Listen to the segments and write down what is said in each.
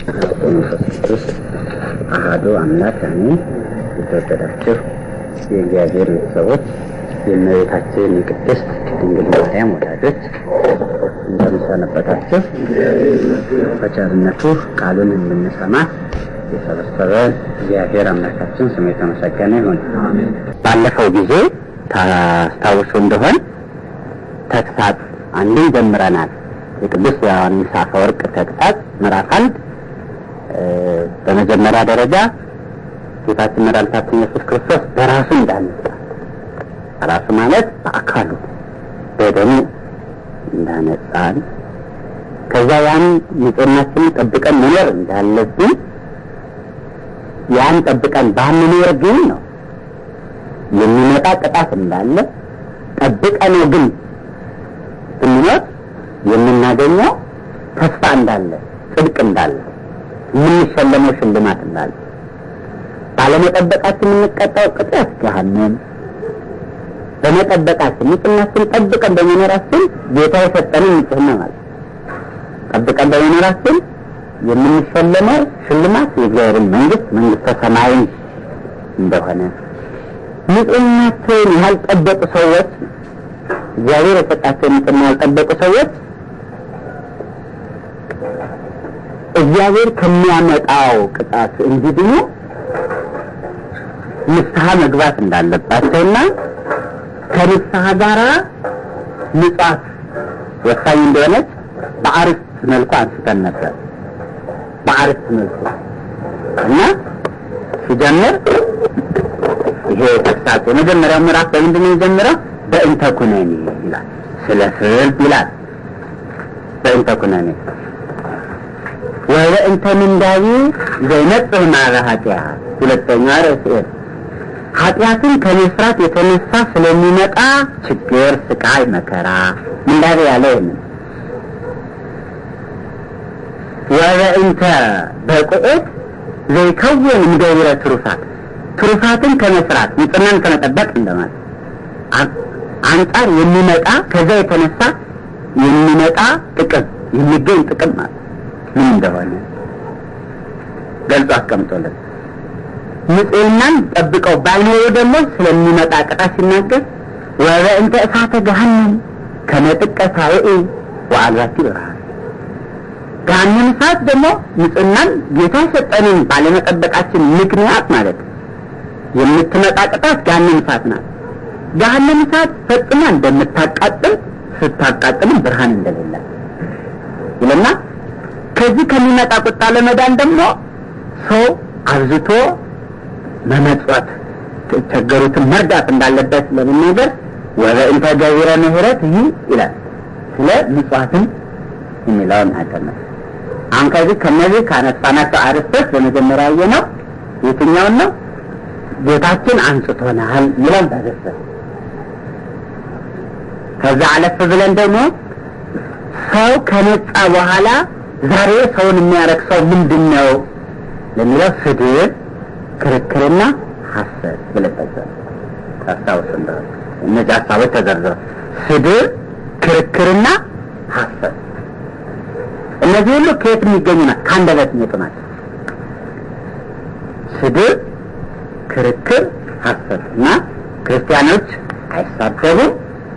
መንፈስ ቅዱስ አሐዱ አምላክ አሜን። የተወደዳችሁ የእግዚአብሔር ቤተሰቦች የእመቤታችን የቅድስት ድንግል ማርያም ወዳጆች እንደምሰነበታችሁ። በቸርነቱ ቃሉን እንድንሰማ የሰበሰበን እግዚአብሔር አምላካችን ስሙ የተመሰገነ ይሁን። ባለፈው ጊዜ ታስታውሱ እንደሆን ተግሳጽ አንድን ጀምረናል። የቅዱስ ዮሐንስ አፈወርቅ ተግሳጽ ምዕራፍ አንድ በመጀመሪያ ደረጃ ጌታችን መድኃኒታችን ኢየሱስ ክርስቶስ በራሱ እንዳነጻ ራሱ ማለት በአካሉ በደሙ እንዳነጻን ከዛ ያን ንጽህናችንን ጠብቀን መኖር እንዳለብን ያን ጠብቀን ባንኖር ግን ነው የሚመጣ ቅጣት እንዳለ ጠብቀነው ግን ብንኖር የምናገኘው ተስፋ እንዳለ ጽድቅ እንዳለ የምንሸለመው ሽልማት እንዳለ ባለመጠበቃችን የምንቀጣው ቅጣት ገሃነም በመጠበቃችን ንጽህናችን ጠብቀን በመኖራችን ጌታ የሰጠንን ንጽህና ማለት ጠብቀን በመኖራችን የምንሸለመው ሽልማት የእግዚአብሔርን መንግስት መንግስተ ሰማይን እንደሆነ ንጽህናቸውን ያልጠበቁ ሰዎች እግዚአብሔር የሰጣቸውን ንጽህና ያልጠበቁ ሰዎች እግዚአብሔር ከሚያመጣው ቅጣት እንዲድኑ ንስሐ መግባት እንዳለባቸውና ከንስሐ ጋራ ምጽዋት ወሳኝ እንደሆነች በአርስት መልኩ አንስተን ነበር። በአርስት መልኩ እና ሲጀምር ይሄ ተግሳጽ የመጀመሪያው ምዕራፍ በምንድን ነው የጀመረው? በእንተ ኩነኔ ይላል። ስለ ፍርድ ይላል። በእንተ ኩነኔ ወበእንተ ምንዳቤ ዘይነጽህ ማረ ኃጢአት ሁለተኛ ርዕስ ኃጢአትን ከመስራት የተነሳ ስለሚመጣ ችግር፣ ስቃይ፣ መከራ ምንዳቤ ያለ ይህንን ወበእንተ በቁኤት ዘይከውን እምገብረ ትሩፋት ትሩፋትን ከመስራት ንጽህናን ከመጠበቅ እንደማለት አንጻር የሚመጣ ከዛ የተነሳ የሚመጣ ጥቅም የሚገኝ ጥቅም ማለት ምን እንደሆነ ገልጾ አስቀምጦልን ንጽህናን ጠብቀው ባይኖሩ ደግሞ ስለሚመጣ ቅጣት ሲናገር ወበእንተ እሳተ ገሃነም ከመጥቀ ሳውኢ ወአልባቲ ብርሃን ገሃነም እሳት ደግሞ ንጽህናን ጌታ የሰጠንን ባለመጠበቃችን ምክንያት ማለት የምትመጣ ቅጣት ገሃነም እሳት ናት። ገሃነም እሳት ፈጽማ እንደምታቃጥል ስታቃጥልም ብርሃን እንደሌለ ይልና ከዚህ ከሚመጣ ቁጣ ለመዳን ደግሞ ሰው አብዝቶ መመጽወት የተቸገሩትን መርዳት እንዳለበት ለመናገር ወበእንተ ገቢረ ምሕረት ይህ ይላል። ስለ ምጽዋትን የሚለውን አቀመጥ አሁን ከዚህ ከነዚህ ካነሳናቸው አርዕስቶች በመጀመሪያ ያየነው የትኛውን ነው? ጌታችን አንጽቶናል ይላል በገሰ ከዛ አለፍ ብለን ደግሞ ሰው ከነጻ በኋላ ዛሬ ሰውን የሚያረክሰው ምንድን ነው ለሚለው ስድብ፣ ክርክርና ሐሰት ብለን ጠቅሰን ታስታውስ እንደሆነ እነዚህ ሀሳቦች ተዘርዝረው ስድብ፣ ክርክርና ሐሰት እነዚህ ሁሉ ከየት የሚገኙ ናት? ከአንደበት የሚወጡ ናቸው። ስድብ፣ ክርክር፣ ሐሰት እና ክርስቲያኖች አይሳደቡም፣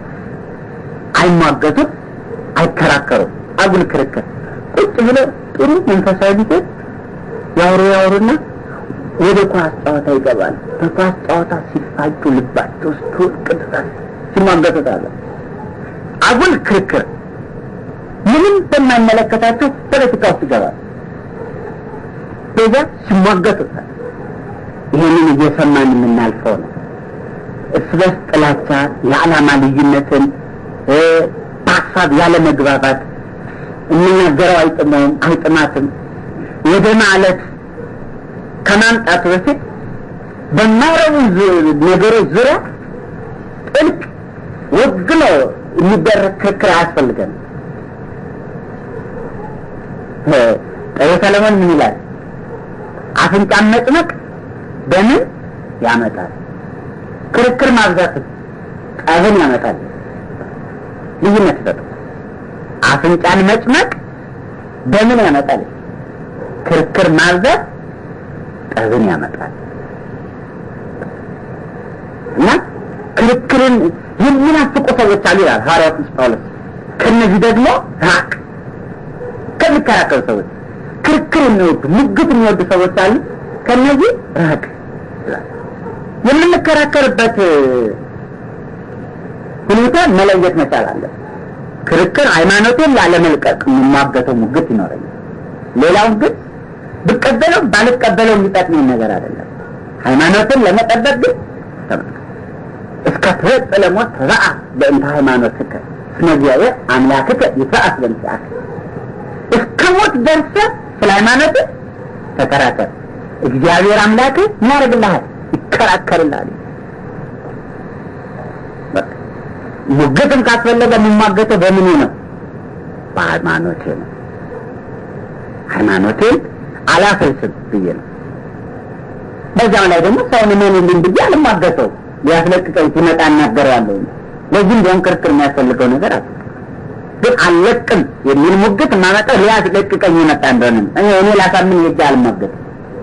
አይሟገቱም፣ አይከራከሩም። አጉል ክርክር ቁጭ ብለው ጥሩ መንፈሳዊ ጊዜ ያወሩ ያወሩና ወደ ኳስ ጨዋታ ይገባል። በኳስ ጨዋታ ሲፋጩ ልባቸው ስትወድቅ ድረስ ሲሟገቱታለ። አጉል ክርክር ምንም በማይመለከታቸው ፖለቲካ ውስጥ ይገባል። በዛ ሲሟገቱታል። ይህንን እየሰማን የምናልፈው ነው። እርስ በርስ ጥላቻ፣ የዓላማ ልዩነትን፣ በሀሳብ ያለ መግባባት የምናገረው አይጥመውም አይጥማትም ወደ ማለት ከማምጣቱ በፊት በማይረቡ ነገሮች ዙሪያ ጥልቅ ወግኖ የሚደረግ ክርክር አያስፈልገንም። ጠቢበ ሰለሞን ምን ይላል? አፍንጫን መጭመቅ በምን ያመጣል? ክርክር ማብዛት ጠብን ያመጣል። ልዩነት ይሰጡ። አፍንጫን መጭመቅ በምን ያመጣል? ክርክር ማብዛት ጠብን ያመጣል እና ክርክርን የሚናፍቁ ሰዎች አሉ ይላል ሐዋርያው ቅዱስ ጳውሎስ። ከነዚህ ደግሞ ራቅ። ከሚከራከሩ ሰዎች ክርክር የሚወዱ ሙግት የሚወዱ ሰዎች አሉ። ከነዚህ ራቅ ይላል። የምንከራከርበት ሁኔታ መለየት መቻል አለ። ክርክር ሃይማኖቴን ላለመልቀቅ የምሟገተው ሙግት ይኖረኛል። ሌላውን ግን ብቀበለው ባልቀበለው የሚጠቅመኝ ነገር አይደለም። ሃይማኖትን ለመጠበቅ ግን ተመልከት እስከ ትበጽሕ ለሞት ተባአ በእንተ ሃይማኖትከ እስመ እግዚአብሔር አምላክከ ይትበአስ በእንቲአከ እስከ ሞት ደርሰህ ስለ ሃይማኖትህ ተከራከር። እግዚአብሔር አምላክህ ምን ያደርግልሃል? ይከራከርልሃል። ሙግትም ካስፈለገ የሚሟገተው በምኑ ነው? በሃይማኖቴ ነው። ሃይማኖቴን አላፈልስም ብዬ ነው። በዚያው ላይ ደግሞ ሰውን እመኑልኝ ብዬ አልሟገተው ሊያስለቅቀኝ ሲመጣ እናገረዋለሁ። ለዚህም ቢሆን ክርክር የሚያስፈልገው ነገር አለ። ግን አልለቅም የሚል ሙግት የማመጣው ሊያስለቅቀኝ የመጣ እንደሆነ እኔ እኔ ላሳምን ሄጄ አልሟገትም።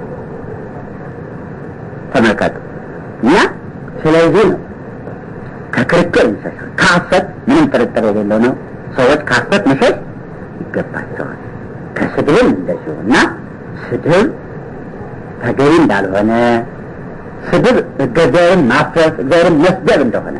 ተመልከቱ እና ስለዚህ ነው ከክርክር መሸሽ ከሐሰት ምንም ጥርጥር የሌለው ነው። ሰዎች ከሐሰት መሸሽ ይገባቸዋል። ከስድብም እንደዚሁ እና ስድብ ተገቢ እንዳልሆነ ስድብ እግዚአብሔርን ማፍረስ እግዚአብሔርን መስደብ እንደሆነ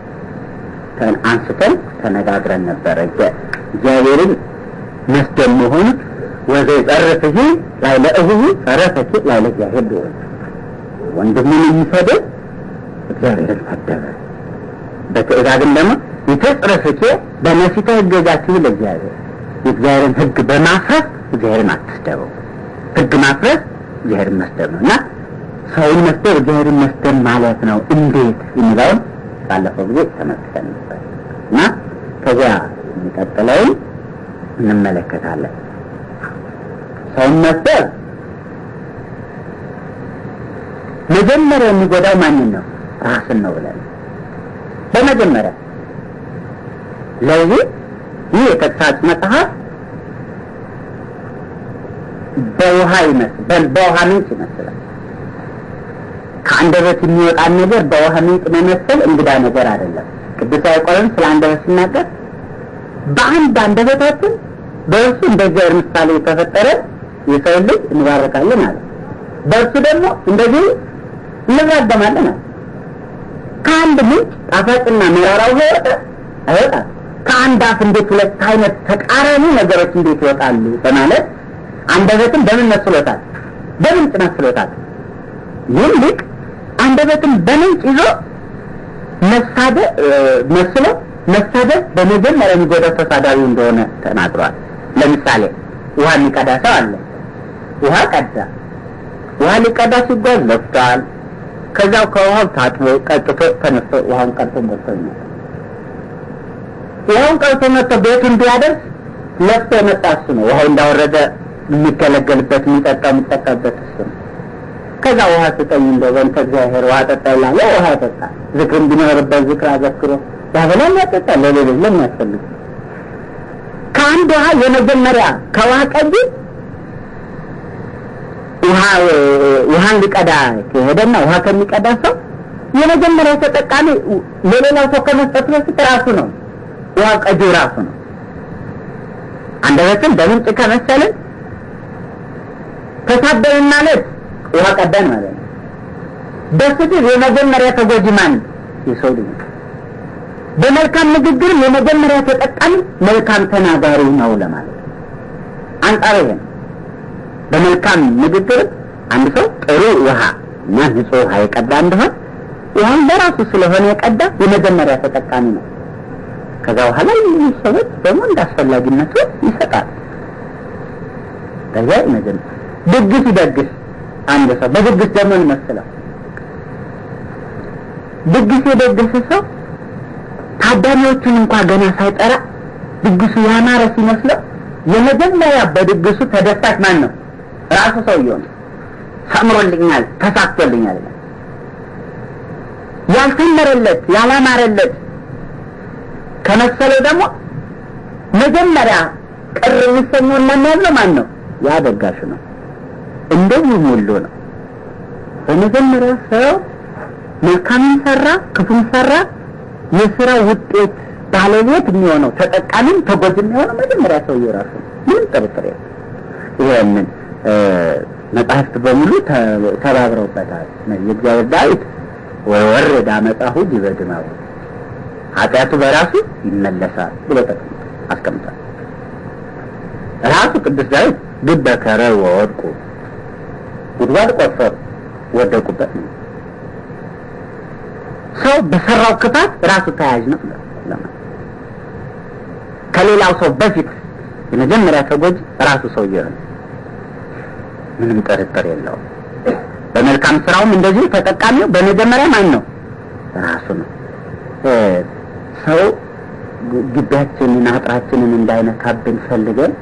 አንስተን ተነጋግረን ነበረ። እግዚአብሔርን መስደብ መሆኑ ወዘ ጸርፍህ ላይ ለእህሁ ጸረፈች ላይ ለእግዚአብሔር ቢሆን ወንድሙን የሚሰድብ እግዚአብሔርን ሰደበ። በትእዛዝም ደግሞ ይተጽረፍኬ በነሲተ ህገዛችሁ ለእግዚአብሔር የእግዚአብሔርን ህግ በማፍረስ እግዚአብሔርን አትስደበው። ህግ ማፍረስ እግዚአብሔርን መስደብ ነው እና ሰውን መስደብ እግዚአብሔርን መስደብ ማለት ነው። እንዴት የሚለውን ባለፈው ጊዜ ተመልክተን ነበር እና ከዚያ የሚቀጥለውን እንመለከታለን። ሰውን መስደብ መጀመሪያ የሚጎዳው ማንን ነው? ራስን ነው ብለን በመጀመሪያ ለዚህ ይህ የተግሳጽ መጽሐፍ በውሃ ይመስል በውሃ ምንጭ ይመስላል። ከአንደበት የሚወጣን ነገር በውሃ ምንጭ መመሰል እንግዳ ነገር አይደለም። ቅዱስ ያዕቆብም ስለ አንደበት ሲናገር በአንድ አንደበታችን በእርሱ እንደ እግዚአብሔር ምሳሌ የተፈጠረ የሰው ልጅ እንባረካለን አለ። በእርሱ ደግሞ እንደዚህ እንራገማለን አለ። ከአንድ ምንጭ ጣፋጭና መራራ ውሃ ይወጣል አይወጣም? ከአንድ አፍ እንዴት ሁለት አይነት ተቃራኒ ነገሮች እንዴት ይወጣሉ? በማለት አንደበትን በምን መስሎታል? በምንጭ መስሎታል። ይህም ሊቅ አንደበትን በምንጭ ይዞ መሳደብ መስሎ መሳደብ በመጀመሪያ የሚጎዳው ተሳዳቢ እንደሆነ ተናግሯል። ለምሳሌ ውሃ የሚቀዳ ሰው አለ። ውሃ ቀዳ። ውሃ ሊቀዳ ሲጓዝ ለፍቷል። ከዚያው ከውሃው ታጥቦ ቀጥቶ ተነስቶ ውሃውን ቀርቶ ሞልቶ ይመጣል። ውሃውን ቀርቶ መጥቶ ቤቱን ቢያደርስ ለፍቶ የመጣ እሱ ነው። ውሃው እንዳወረደ የሚገለገልበት የሚጠጣው የሚጠቀምበት እሱ ነው። ከዛ ውሃ ስጠኝ እንደው በእንተ እግዚአብሔር ውሃ ጠጣ ይላል። ውሃ ያጠጣል። ዝክርም ቢኖርበት ዝክር አዘክሮ ያበላል፣ ያጠጣል። ለሌሎች ለምን ያስፈልግ? ከአንድ ውሃ የመጀመሪያ ከውሃ ቀጂ ውሃ ውሃን ሊቀዳ ከሄደና ውሃ ከሚቀዳ ሰው የመጀመሪያው ተጠቃሚ ለሌላው ሰው ከመስጠት በፊት ራሱ ነው። ውሃ ቀጂው ራሱ ነው። አንደበትን በምንጭ ከመሰልን ተሳደብን ማለት ውሃ ቀዳን ማለት ነው። በስድብ የመጀመሪያ ተጎጂ ማን? የሰው ልጅ። በመልካም ንግግርም የመጀመሪያ ተጠቃሚ መልካም ተናጋሪ ነው ለማለት ነው። አንጻሩ ይሄ ነው። በመልካም ንግግር አንድ ሰው ጥሩ ውሃ እና ንጹህ ውሃ የቀዳ እንደሆን ውሃን በራሱ ስለሆነ የቀዳ የመጀመሪያ ተጠቃሚ ነው። ከዛ በኋላ የሚሉ ሰዎች ደግሞ እንደ አስፈላጊነቱ ይሰጣል። ከዚያ ይመጀመር ድግስ ይደግስ አንድ ሰው በድግስ ደግሞ ይመስላል። ድግስ የደገሰ ሰው ታዳሚዎቹን እንኳ ገና ሳይጠራ ድግሱ ያማረ ሲመስለው የመጀመሪያ በድግሱ ተደሳች ማን ነው? ራሱ ሰውየው ነው። ሰምሮልኛል፣ ተሳክቶልኛል። ያልሰመረለት ያላማረለት ከመሰለው ደግሞ መጀመሪያ ቅር የሚሰኘው እና የሚያዝነው ማን ነው? ያ ደጋሹ ነው። እንደዚህ ሁሉ ነው። በመጀመሪያ ሰው መልካምን ሰራ ክፉን ሰራ የስራ ውጤት ባለቤት የሚሆነው ተጠቃሚም ተጎጂ የሚሆነው መጀመሪያ ሰውየው ራሱ ነው። ምንም ጥርጥር የለም። ይሄንን መጽሐፍት በሙሉ ተባብረውበታል። የእግዚአብሔር ዳዊት ወወረደ አመፃሁ ዲበ ድማሙ ኃጢአቱ በራሱ ይመለሳል ብሎ አስቀምጧል። ራሱ ቅዱስ ዳዊት ግበ ከረ ወወድቁ ጉድጓድ ቆፈሩ ወደቁበት ነው። ሰው በሰራው ክፋት ራሱ ተያያዥ ነው። ከሌላው ሰው በፊት የመጀመሪያ ተጎጂ ራሱ ሰውዬው ነው። ምንም ጥርጥር የለውም። በመልካም ስራውም እንደዚሁ ተጠቃሚው በመጀመሪያ ማን ነው? ራሱ ነው። ሰው ግቢያችንን አጥራችንን እንዳይነካብን ፈልገን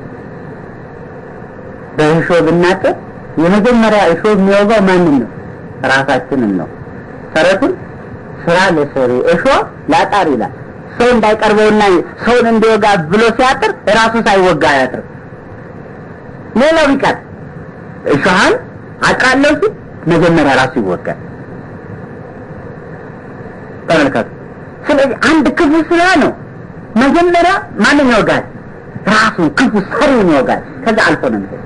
በእሾህ ብናጥር የመጀመሪያ እሾህ የሚወጋው ማንን ነው? ራሳችንን ነው። ተረቱን ስራ ለሰሪ እሾህ ላጣር ይላል። ሰው እንዳይቀርበውና ሰውን እንዲወጋ ብሎ ሲያጥር ራሱ ሳይወጋ አያጥር። ሌላው ቢቀር እሾሃን አጥራለሁ ሲል መጀመሪያ ራሱ ይወጋል። ተመልከቱ። ስለዚህ አንድ ክፉ ስራ ነው መጀመሪያ ማንን ይወጋል? ራሱን ክፉ ሰሪውን ይወጋል። ከዛ አልፎ ነው የሚሄድ።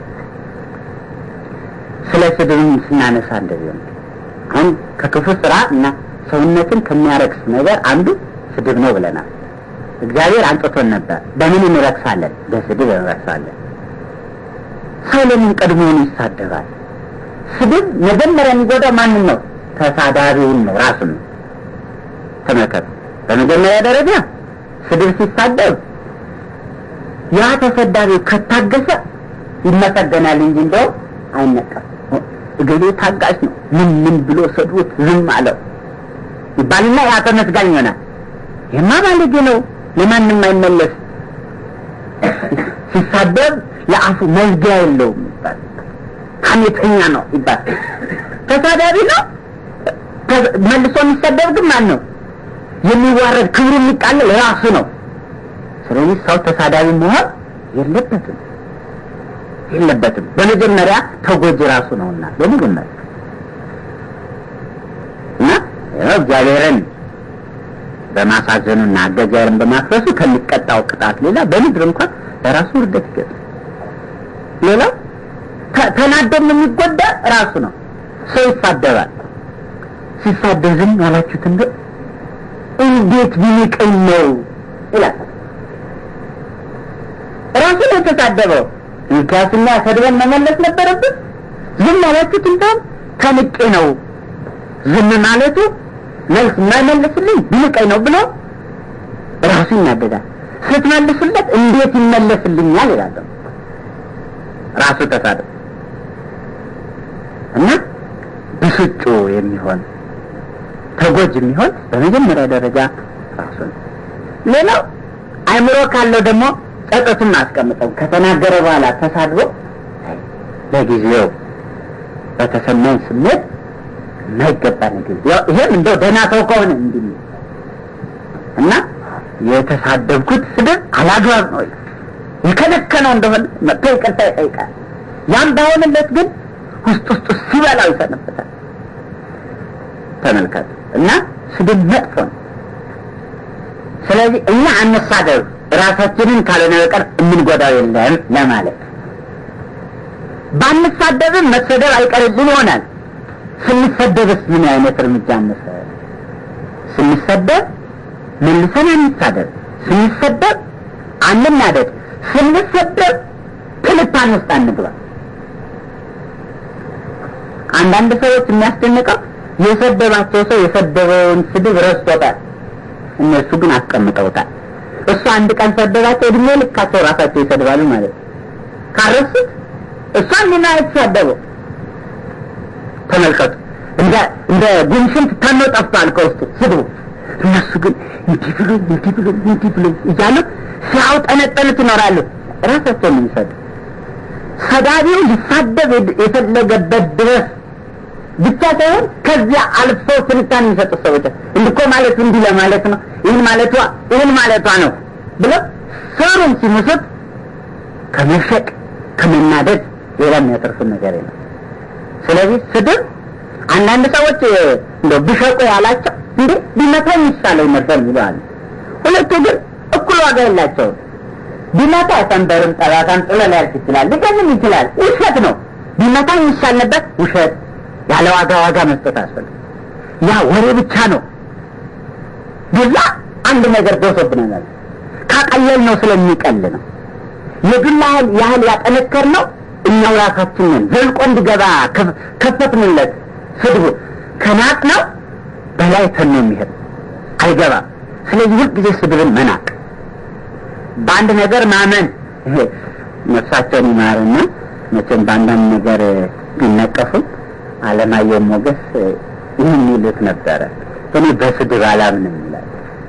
ስለ ስድብም ስናነሳ እንደዚህ ነው። አሁን ከክፉ ስራ እና ሰውነትን ከሚያረክስ ነገር አንዱ ስድብ ነው ብለናል። እግዚአብሔር አንጥቶን ነበር። በምን እንረክሳለን? በስድብ እንረክሳለን። ሰው ለምን ቀድሞውን ይሳደባል? ስድብ መጀመሪያ የሚጎዳው ማንን ነው? ተሳዳቢውን ነው፣ ራሱን ነው። ተመልከቱ። በመጀመሪያ ደረጃ ስድብ ሲሳደብ ያ ተሰዳቢው ከታገሰ ይመሰገናል እንጂ እንደው አይነቀም። እገሌ ታጋሽ ነው፣ ምን ምን ብሎ ሰድቦት ዝም አለው ይባልና ያ ተመስጋኝ ይሆናል። የማ ባለጌ ነው፣ ለማንም አይመለስ። ሲሳደብ ለአፉ መዝጊያ የለውም ይባል። ሐሜተኛ ነው ይባል። ተሳዳቢ ነው። መልሶ የሚሰደብ ግን ማን ነው? የሚዋረድ ክብሩ የሚቃለል ራሱ ነው። ስለዚህ ሰው ተሳዳቢ መሆን የለበትም የለበትም። በመጀመሪያ ተጎጂ ራሱ ነውና በመጀመሪያ እና ያው እግዚአብሔርን በማሳዘኑና እግዚአብሔርን በማፍረሱ ከሚቀጣው ቅጣት ሌላ በምድር እንኳን ለራሱ ውርደት ይገጥም። ሌላው ተናደም የሚጎዳ ራሱ ነው። ሰው ይሳደባል። ሲሳደብ ዝም ያላችሁት እንደ እንዴት ቢንቀኝ ነው ይላል። ራሱ ነው የተሳደበው። እንኪያስና ሰድበን መመለስ ነበረብን። ዝም ያላችሁት እንደውም ተንቄ ነው ዝም ማለቱ መልስ የማይመልስልኝ ቢንቀኝ ነው ብሎ ራሱ ይናደዳል። ስትመልሱለት እንዴት ይመለስልኛል ይላል። ራሱ ተሳደብ እና ብስጩ የሚሆን ተጎጅ የሚሆን በመጀመሪያ ደረጃ ራሱ ነው። ሌላው አይምሮ ካለው ደግሞ ጸጸቱን አስቀምጠው ከተናገረ በኋላ ተሳድቦ ለጊዜው በተሰማኝ ስሜት የማይገባ ነገር ይሄም እንደው ደህና ሰው ከሆነ እንዲህ እና የተሳደብኩት ስድብ አላግባብ ነው የከለከለው እንደሆነ መጥቶ ይቅርታ ይጠይቃል። ያም ባይሆንለት ግን ውስጥ ውስጡ ሲበላው ይሰንበታል። ተመልከቱ እና ስድብ መጥፎ ነው። ስለዚህ እኛ አንሳደብ፣ ራሳችንን ካልሆነ በቀር የምንጎዳው የለም ለማለት ባንሳደብም መሰደብ አይቀርልን ይሆናል። ስንሰደብስ ምን አይነት እርምጃ እንውሰድ? ስንሰደብ መልሰን አንሳደብ፣ ስንሰደብ አንናደድ፣ ስንሰደብ ትልታን ውስጥ አንግባ። አንዳንድ ሰዎች የሚያስደንቀው የሰደባቸው ሰው የሰደበውን ስድብ ረስቶታል፣ እነሱ ግን አስቀምጠውታል። እሱ አንድ ቀን ሰደባቸው፣ እድሜ ልካቸው ራሳቸው ይሰድባሉ ማለት ነው። ካረሱት እሷን ምን አይተሳደበው ተመልከቱ። እንደ እንደ ጉንሽንት ተነው ጠፍቷል ከውስጡ ስድቡ። እነሱ ግን እንዲህ ብሎ እንዲህ ብሎ እንዲህ ብሎ እያሉ ሲያውጠነጠኑት ይኖራሉ። ራሳቸውን የሚሰዱ ሰዳቢው ሊሳደብ የፈለገበት ድረስ ብቻ ሳይሆን ከዚያ አልፈው ትንታኔ የሚሰጡ ሰዎች እንድኮ ማለቱ እንዲህ ለማለት ነው፣ ይህን ማለቷ ይህን ማለቷ ነው ብለው ስሩን ሲሙሱት ከመሸቅ ከመናደድ ሌላ የሚያተርፉን ነገር የለም። ስለዚህ ስድብ አንዳንድ ሰዎች እንደ ቢሸቁ ያላቸው እንዴ ቢመታኝ ይሻለኝ ነበር ይለዋል። ሁለቱ ግን እኩል ዋጋ የላቸውም። ቢመታ ሰንበርም ጠባሳም ጥሎ ሊያልፍ ይችላል፣ ሊገዝም ይችላል። ውሸት ነው። ቢመታኝ ይሻል ነበር ውሸት። ያለ ዋጋ ዋጋ መስጠት አስፈልግ ያ ወሬ ብቻ ነው። በዛ አንድ ነገር ደርሶብናል። ካቀለል ነው ስለሚቀል ነው። የዱላ ያህል ያህል ያጠነከር ነው እኛው ራሳችንን ዘልቆ እንዲገባ ከፈትንለት። ስድቡ ከናቅ ነው በላይ ተኖ የሚሄድ አይገባም። ስለዚህ ሁልጊዜ ስድብን መናቅ፣ በአንድ ነገር ማመን። ይሄ ነፍሳቸውን ይማርና መቼም በአንዳንድ ነገር ቢነቀፉም አለማየሁ ሞገስ ይህን ይሉት ነበረ። እኔ በስድብ አላምንም ይላል።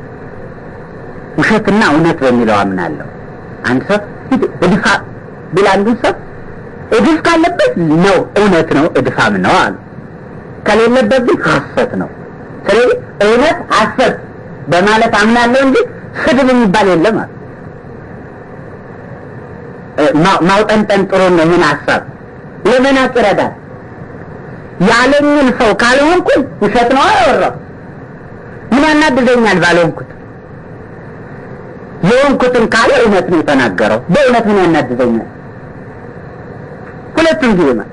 ውሸትና እውነት በሚለው አምናለሁ። አንድ ሰው እድፋ ቢል አንዱን ሰው እድፍ ካለበት ነው እውነት ነው እድፋም ነው አሉ። ከሌለበት ግን ሐሰት ነው። ስለዚህ እውነት ሐሰት በማለት አምናለሁ እንጂ ስድብ የሚባል የለም አሉ። ማውጠንጠን ጥሩ ነው። ይህን ሀሳብ ለመናቅ ይረዳል። ያለኝን ሰው ካልሆንኩኝ ውሸት ነው አያወራው። ምን ያናድደኛል ባልሆንኩት? የሆንኩትን ካለ እውነት ነው የተናገረው። በእውነት ምን ያናድደኛል? ሁለቱም ጊዜ ማለት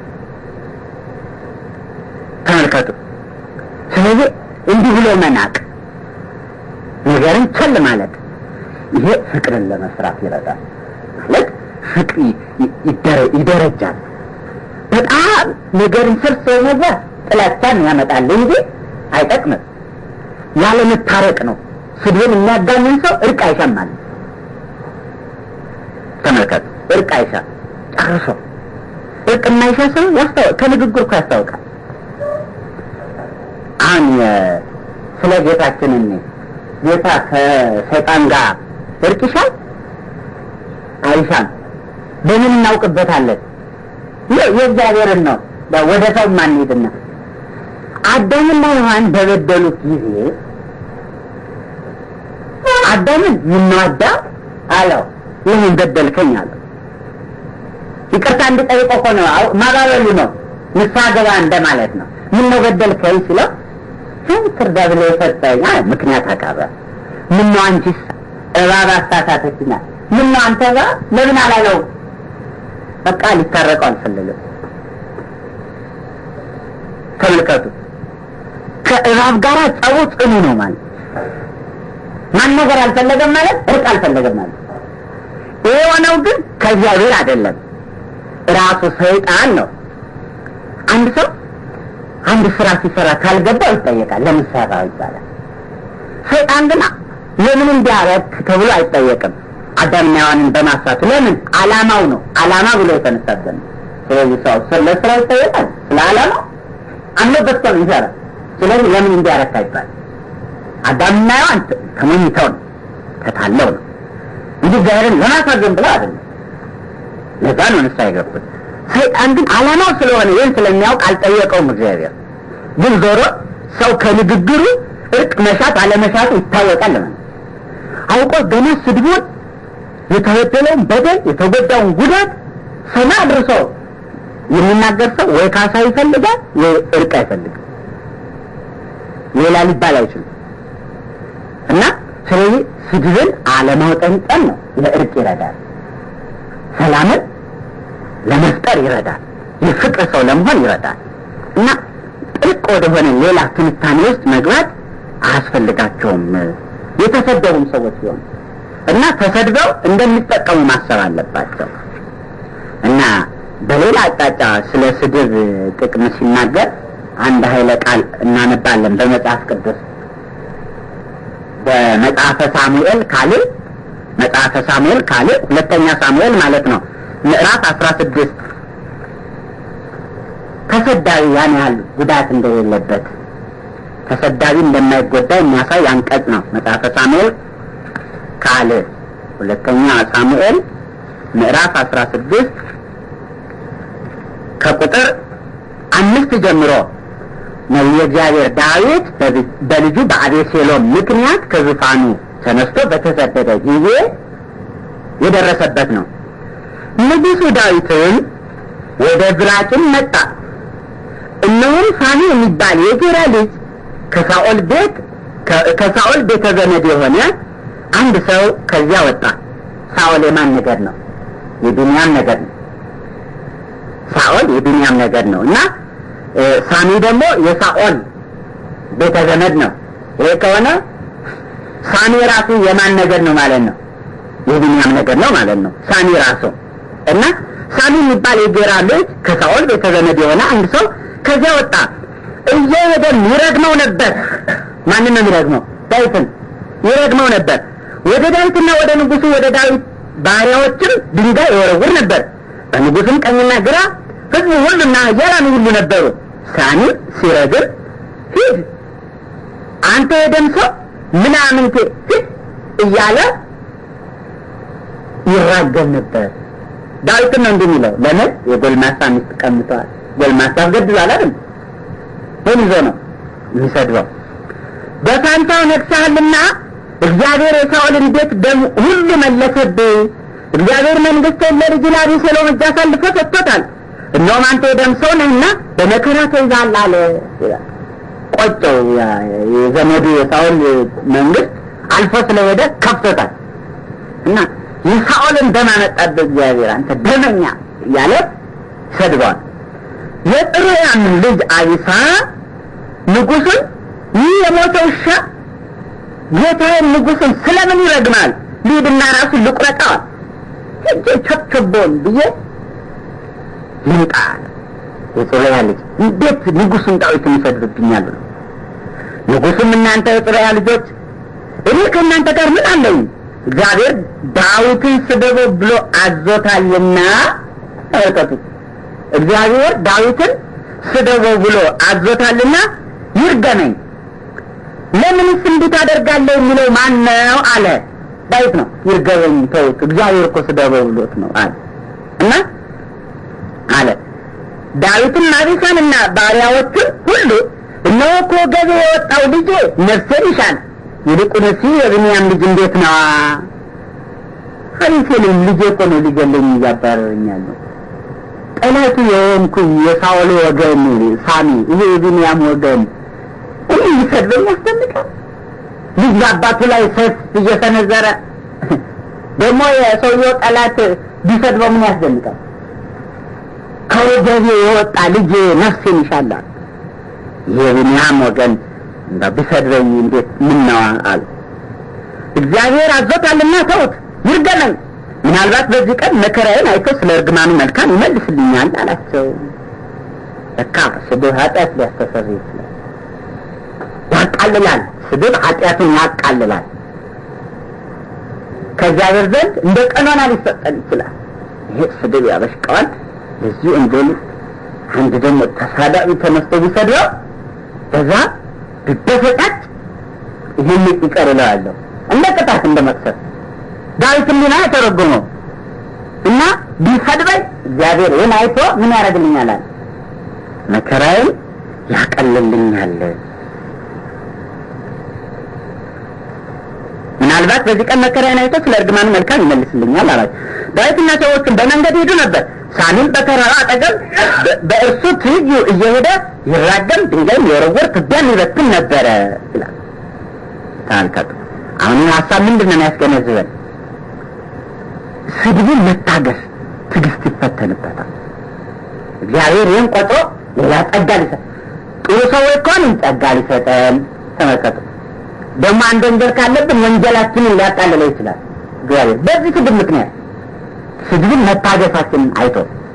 ተመልከቱ። ስለዚህ እንዲህ ብሎ መናቅ፣ ነገርን ቸል ማለት ይሄ ፍቅርን ለመስራት ይረዳል። ማለት ፍቅር ይደረጃል። በጣም ነገርን ስር ስለመግባት ጥላቻን ያመጣል እንጂ አይጠቅምም። ያለ መታረቅ ነው። ስድብን የሚያጋንን ሰው እርቅ አይሻማል። ተመልከቱ፣ እርቅ አይሻ ጨርሶ እርቅ የማይሻ ሰው ያስታወቅ ከንግግር እኮ ያስታውቃል። አሁን ስለ ጌታችን እኔ ጌታ ከሰይጣን ጋር እርቅ ይሻል አይሻም? በምን እናውቅበታለን? የእግዚአብሔርን ነው። ወደ ሰው ማንሄድና አዳምና ሔዋን በበደሉት ጊዜ አዳምን ምነው አዳም አለው፣ ለምን በደልከኝ አለው። ይቅርታ እንዲጠይቅ እኮ ነው፣ ማባበሉ ነው፣ ንስሐ ገባ እንደማለት ነው። ምነው በደልከኝ ሲለው ትርዳ ብሎ የሰጠኝ ምክንያት አቀረበ። ምነው አንቺስ እባብ አሳሳተችኛል፣ ምነው አንተ እባብ ለምን አላለው? በቃ ሊታረቀው አልፈለገም። ተመልከቱ፣ ከእባብ ጋር ጸቡ ጽኑ ነው ማለት ማን ነገር አልፈለገም ማለት እርቅ አልፈለገም ማለት። ይሄ የሆነው ግን ከእግዚአብሔር አይደለም፣ ራሱ ሰይጣን ነው። አንድ ሰው አንድ ስራ ሲሰራ ካልገባው ይጠየቃል። ለምን ሰራው ይባላል። ሰይጣን ግን ለምን እንዲያረግ ተብሎ አይጠየቅም። አዳምና ሔዋንን በማሳቱ ለምን አላማው ነው አላማ ብሎ የተነሳበት ነው። ስለዚህ ሰው ለስራ ይጠየቃል። ስለ አላማው አምኖበት ነው ይሰራል። ስለዚህ ለምን እንዲያረግ አይባል። አዳምና ሔዋን ተሞኝተው ነው ተታለው ነው እንጂ እግዚአብሔርን ለማሳዘን ብለው አይደለም። ለዛ ነው ንስሐ የገቡት። ሰይጣን ግን አላማው ስለሆነ ይህን ስለሚያውቅ አልጠየቀውም። እግዚአብሔር ግን ዞሮ ሰው ከንግግሩ እርቅ መሻት አለመሻቱ ይታወቃል። ለምን አውቆ ገና ስድቡን የተበደለውን በደል የተጎዳውን ጉዳት ሰማ አድርሶ የሚናገር ሰው ወይ ካሳ ይፈልጋል ወይ እርቅ አይፈልግም። ሌላ ሊባል አይችልም። እና ስለዚህ ስድብን አለማውጠንጠን ነው ለእርቅ ይረዳል። ሰላምን ለመፍጠር ይረዳል። የፍቅር ሰው ለመሆን ይረዳል። እና ጥልቅ ወደሆነ ሌላ ትንታኔ ውስጥ መግባት አያስፈልጋቸውም የተሰደቡም ሰዎች ሲሆኑ እና ተሰድበው እንደሚጠቀሙ ማሰብ አለባቸው። እና በሌላ አቅጣጫ ስለ ስድብ ጥቅም ሲናገር አንድ ኃይለ ቃል እናነባለን በመጽሐፍ ቅዱስ በመጽሐፈ ሳሙኤል ካልዕ መጽሐፈ ሳሙኤል ካልዕ ሁለተኛ ሳሙኤል ማለት ነው ምዕራፍ አስራ ስድስት ተሰዳቢ ያን ያህል ጉዳት እንደሌለበት ተሰዳቢ እንደማይጎዳ የሚያሳይ አንቀጽ ነው። መጽሐፈ ሳሙኤል ካልዕ ሁለተኛ ሳሙኤል ምዕራፍ አስራ ስድስት ከቁጥር አምስት ጀምሮ ነቢየ እግዚአብሔር ዳዊት በልጁ በአቤሴሎም ምክንያት ከዙፋኑ ተነስቶ በተሰደደ ጊዜ የደረሰበት ነው። ንጉሡ ዳዊትም ወደ ዝራጭን መጣ፣ እነሆም ሳሚ የሚባል የጌራ ልጅ ከሳኦል ቤት ከሳኦል ቤተ ዘመድ የሆነ አንድ ሰው ከዚያ ወጣ። ሳኦል የማን ነገድ ነው? የቢንያም ነገድ ነው። ሳኦል የቢንያም ነገድ ነው እና ሳሚ ደግሞ የሳኦል ቤተ ዘመድ ነው። ይሄ ከሆነ ሳሚ ራሱ የማን ነገድ ነው ማለት ነው? የቢንያም ነገድ ነው ማለት ነው። ሳሚ ራሱ እና ሳሚ የሚባል የጌራ ልጅ ከሳኦል ቤተ ዘመድ የሆነ አንድ ሰው ከዚያ ወጣ። እየሄደ ይረግመው ነበር። ማንን ነው የሚረግመው? ዳዊትን ይረግመው ነበር። ወደ ዳዊትና ወደ ንጉሱ ወደ ዳዊት ባሪያዎችም ድንጋይ ይወረውር ነበር። በንጉስም ቀኝና ግራ ህዝቡ ሁሉና ኃያላኑ ሁሉ ነበሩ። ሳሚ ሲረግም ሂድ አንተ የደም ሰው ምናምንቴ ሂድ እያለ ይራገም ነበር። ዳዊትን ነው እንዲህ የሚለው። ለምን የጎልማሳ ሚስት ቀምተዋል። ጎልማሳ አስገድሏል አይደል? ምን ይዞ ነው የሚሰድበው? በፋንታው ነግሰሃልና እግዚአብሔር የሳኦልን ቤት ደም ሁሉ መለሰብህ። እግዚአብሔር መንግሥትን ለልጅ ለአቤሴሎም እጅ አሳልፎ ሰጥቶታል። እነሆም አንተ የደም ሰው ነህና በመከራ ተይዘሃል አለ። ቆጨው። የዘመዱ የሳኦል መንግስት አልፎ ስለሄደ ከፍቶታል እና የሳኦልን ደም አመጣብህ እግዚአብሔር አንተ ደመኛ እያለ ሰድበዋል። የጥሩያም ልጅ አቢሳ ንጉሱን ይህ የሞተ ውሻ ጌታዬን ንጉሱን ስለምን ይረግማል? ልሂድና ራሱን ልቁረጠዋል ሄጄ ቸብቸቦን ብዬ ልምጣ አለ። የጽሩያ ልጅ እንዴት ንጉሱን ዳዊትን ይሰድብብኛል ብሎ ንጉሱም እናንተ የጽሩያ ልጆች እኔ ከእናንተ ጋር ምን አለኝ? እግዚአብሔር ዳዊትን ስደበው ብሎ አዞታልና ተመልከቱት። እግዚአብሔር ዳዊትን ስደበው ብሎ አዞታልና ይርገመኝ። ለምንስ እንዲህ ታደርጋለህ የሚለው ማን ነው አለ። ዳዊት ነው። ይርገመኝ ተውት፣ እግዚአብሔር እኮ ስደበው ብሎት ነው አለ እና አለ ዳዊትም አቢሳንና ባሪያዎቹን ሁሉ እነሆ ከወገቤ የወጣው ልጄ ነፍሴን ይሻል፣ ይልቁንስ የብንያም ልጅ እንዴት ነዋ? አቤሴሎም ልጄ እኮ ነው ሊገለኝ እያባረረኛል ነው ጠላቱ የሆንኩኝ የሳኦል ወገን ሳሚ፣ ይሄ የቢንያም ወገን እኔ ሊሰድበኝ ያስደንቃል። ልጅ በአባቱ ላይ ሰይፍ እየሰነዘረ ደግሞ የሰውየው ጠላት ቢሰድበው ምን ያስደንቃል? ከወገቤ የወጣ ልጅ ነፍሴን ይሻላል። ይሄ የቢንያም ወገን ቢሰድበኝ እንዴት ምን ነዋ አሉ። እግዚአብሔር አዞታልና ተውት፣ ይርገመኝ ምናልባት በዚህ ቀን መከራዬን አይቶ ስለ እርግማኑ መልካም ይመልስልኛል አላቸው። ለካ ስድብ ኃጢአት ሊያስተሰርይ ይችላል፣ ያቃልላል። ስድብ ኃጢአቱን ያቃልላል። ከእግዚአብሔር ዘንድ እንደ ቀኖና ሊሰጠን ይችላል። ይሄ ስድብ ያበሽቀዋል። ለዚህ ወንጀሉ አንድ ደግሞ ተሳዳቢ ተነስቶ ቢሰድበው በዛ ቢበሰጫጭ ይህን ይቀር እለዋለሁ እንደ ቅጣት እንደ መቅሰፍ ዳዊት ሊና የተረጎመው እና ቢሰድበኝ እግዚአብሔር ይህን አይቶ ምን ያደርግልኛል አለ መከራዬን ያቀልልኛል። ምናልባት በዚህ ቀን መከራዬን አይቶ ስለ እርግማኑ መልካም ይመልስልኛል አላቸው። ዳዊትና ሰዎቹን በመንገድ ሄዱ ነበር። ሳሚም በተራራ አጠገብ በእርሱ ትይዩ እየሄደ ይራገም፣ ድንጋይም የወረወር ትቢያም ይበትን ነበረ ይላል። ተመልከቱ። አሁን ይህ ሀሳብ ምንድን ነው የሚያስገነዝበን? ስድቡን መታገስ ትዕግስት ይፈተንበታል። እግዚአብሔር ይህን ቆጥሮ ሌላ ጸጋ ሊሰጥ ጥሩ ሰዎች ከሆንን ጸጋ ሊሰጠን። ተመልከቱ ደግሞ አንድ ወንጀል ካለብን ወንጀላችንን ሊያቃልለው ይችላል እግዚአብሔር በዚህ ስድብ ምክንያት ስድብን መታገሳችንን አይቶ።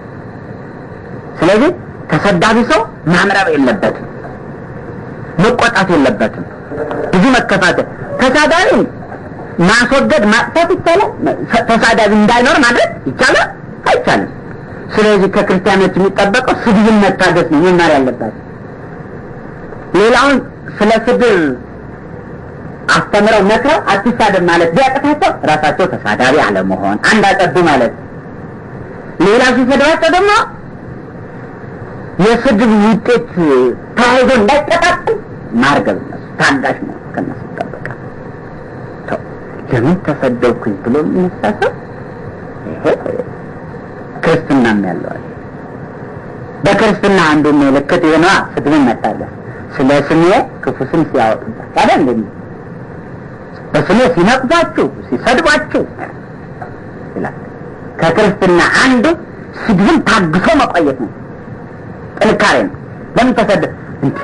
ስለዚህ ተሰዳቢ ሰው ማምረር የለበትም፣ መቆጣት የለበትም፣ ብዙ መከፋተል ተሳዳቢ ማስወገድ ማጥፋት ይቻላል። ተሳዳቢ እንዳይኖር ማድረግ ይቻላል አይቻልም። ስለዚህ ከክርስቲያኖች የሚጠበቀው ስድብን መታገስ ነው መማር ያለባቸው። ሌላውን ስለ ስድብ አስተምረው መክረው አትሳደብ ማለት ቢያቅታቸው ራሳቸው ተሳዳቢ አለመሆን አንድ አጠዱ ማለት። ሌላ ሲሰድባቸው ደግሞ የስድብ ውጤት ተያይዞ እንዳይቀጣጥል ማርገብ እነሱ ታጋሽ ነው ከነሱ ይጠበቃል። ለምን ተሰደብኩኝ ብሎ የሚነሳ ሰው ይሄ ክርስትናም ያለዋል። በክርስትና አንዱ ምልክት የሆነዋ ስድብን መታለፍ ስለ ስሜ ክፉ ስም ሲያወጡበት አይደል እንዴ? በስሜ ሲነቅፏችሁ ሲሰድቧችሁ ይላል። ከክርስትና አንዱ ስድብን ታግሶ መቆየት ነው፣ ጥንካሬ ነው። ለምን ተሰደ እንዴ?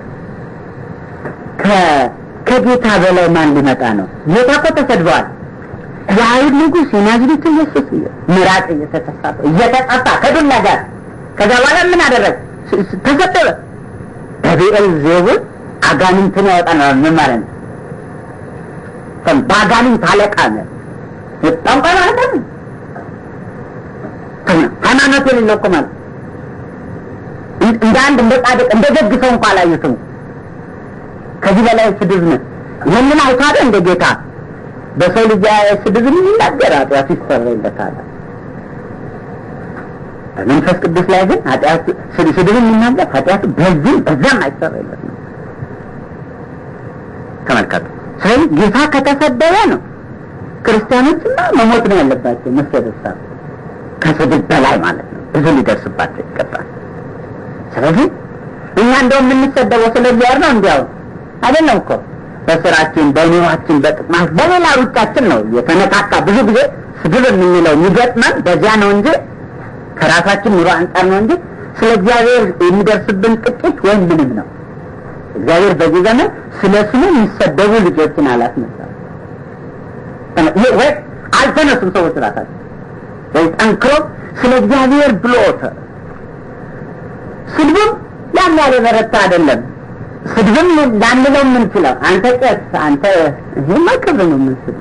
ከጌታ በላይ ማን ሊመጣ ነው? ጌታ እኮ ተሰድበዋል። የአይሁድ ንጉሥ የናዝሬቱ ኢየሱስ ምራቅ እየተተፋ እየተጠፋ ከዱላ ጋር ከዛ በኋላ ምን አደረግ? ተሰደበ። በቢኤል ዜቡል አጋንንትን ያወጣል ምን ማለት ነው? በአጋንንት አለቃ ነው። ጠንቋይ ማለት ነው። ሃይማኖት የሌለው እኮ ማለት እንደ አንድ እንደ ጻድቅ እንደ ደግ ሰው እንኳ አላዩትም። ከዚህ በላይ ስድብ ነው። ይህንን አይቶ አይደል እንደ ጌታ በሰው ልጅ ስድብ የሚናገር ኃጢአቱ ይሰረይለታል። በመንፈስ ቅዱስ ላይ ግን ኃጢአቱ ስድብ የሚናገር ኃጢአቱ በዚህም በዛም አይሰረይለትም። ተመልከቱ። ስለዚህ ጌታ ከተሰደበ ነው ክርስቲያኖችማ መሞት ነው ያለባቸው። መሰደብ ሳ ከስድብ በላይ ማለት ነው። ብዙ ሊደርስባቸው ይገባል። ስለዚህ እኛ እንደው የምንሰደበው ስለ እግዚአብሔር ነው እንዲያው አይደለም እኮ በስራችን፣ በኑሯችን፣ በጥቅማት በሌላ ሩጫችን ነው የተነካካ። ብዙ ጊዜ ስድብ የምንለው የሚገጥመን በዚያ ነው እንጂ ከራሳችን ኑሮ አንጻር ነው እንጂ ስለ እግዚአብሔር የሚደርስብን ጥቂት ወይም ምንም ነው። እግዚአብሔር በዚህ ዘመን ስለ ስሙ የሚሰደቡ ልጆችን አላስነሳም ወይ አልተነሱም። ሰዎች ራሳቸው ወይ ጠንክሮ ስለ እግዚአብሔር ብሎ ስድቡም ያን ያለ በረታ አይደለም። ስድብም ላንለው የምንችለው አንተ ቄስ፣ አንተ ይህማ ክብር ነው የምንስድ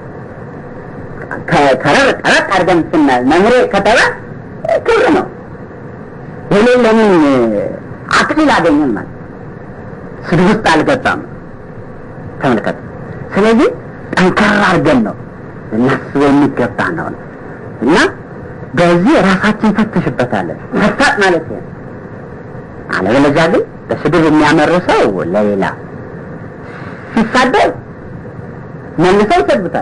ከረር ጠረቅ አድርገን ስናል መምሬ ከተባ ክብር ነው። የሌለ ለምን አክሊል አገኘን ማለት ስድብ ውስጥ አልገባም። ተመልከት። ስለዚህ ጠንከር አድርገን ነው እናስበው የሚገባ ነው እና በዚህ ራሳችን ፈትሽበታለን። ፈታጥ ማለት ነው። አለበለዚያ ግን በስድብ የሚያመርሰው ለሌላ ሲሳደብ መልሰው ይሰድቡታል።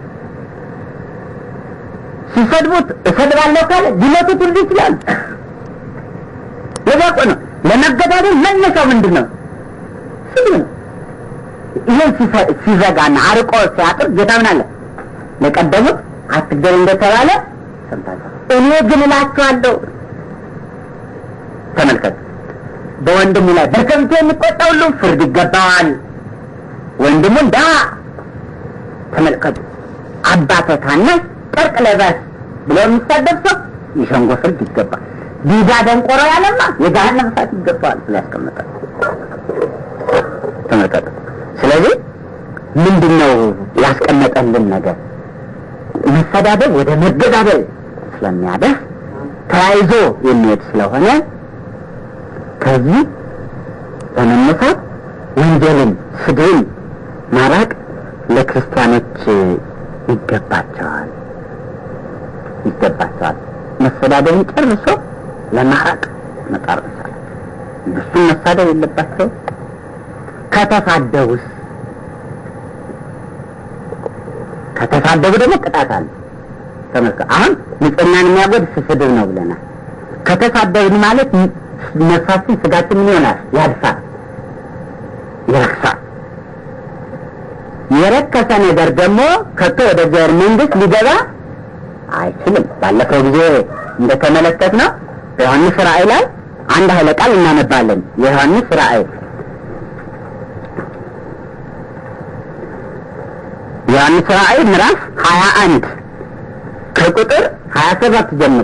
ሲሰድቡት እሰድባለሁ ካለ ሊመቱት ሁሉ ይችላል። የዛቆ ነው። ለመገዳደል መነሻው ምንድን ነው? ስድብ ነው። ይህን ሲዘጋና አርቆ ሲያጥር ጌታ ምን አለ? ለቀደሙት አትግደል እንደተባለ ሰምታችኋል። እኔ ግን እላችኋለሁ። ተመልከቱ በወንድሙ ላይ በከንቱ የሚቆጣ ሁሉ ፍርድ ይገባዋል። ወንድሙን ዳ ተመልከቱ። አባተ ታናሽ ጨርቅ ለባሽ ብሎ የሚሳደብ ሰው የሸንጎ ፍርድ ይገባል። ዲዳ ደንቆሮ ያለማ የገሃነም እሳት ይገባዋል ብሎ ያስቀምጣል። ተመልከቱ። ስለዚህ ምንድን ነው ያስቀመጠልን ነገር? መሰዳደብ ወደ መገዳደል ስለሚያደርስ ተያይዞ የሚሄድ ስለሆነ ከዚህ በመነሳት ወንጀልን፣ ስድብን ማራቅ ለክርስቲያኖች ይገባቸዋል ይገባቸዋል። መሰዳደብን ጨርሶ ለማራቅ መጣር መቻል። እነሱም መሳደብ የለባቸው። ከተሳደቡስ ከተሳደቡ ደግሞ ቅጣት አለ። ተመልከ አሁን ንጽህናን የሚያጎድፍ ስድብ ነው ብለናል። ከተሳደብን ማለት ነፍሳችን ስጋችን ምን ይሆናል? ያድፋል፣ ይረክሳል። የረከሰ ነገር ደግሞ ከቶ ወደ እግዚአብሔር መንግስት ሊገባ አይችልም። ባለፈው ጊዜ እንደተመለከት ነው በዮሐንስ ራእይ ላይ አንድ ኃይለ ቃል እናነባለን። የዮሐንስ ራእይ ዮሐንስ ራእይ ምዕራፍ ሀያ አንድ ከቁጥር ሀያ ሰባት ጀምሮ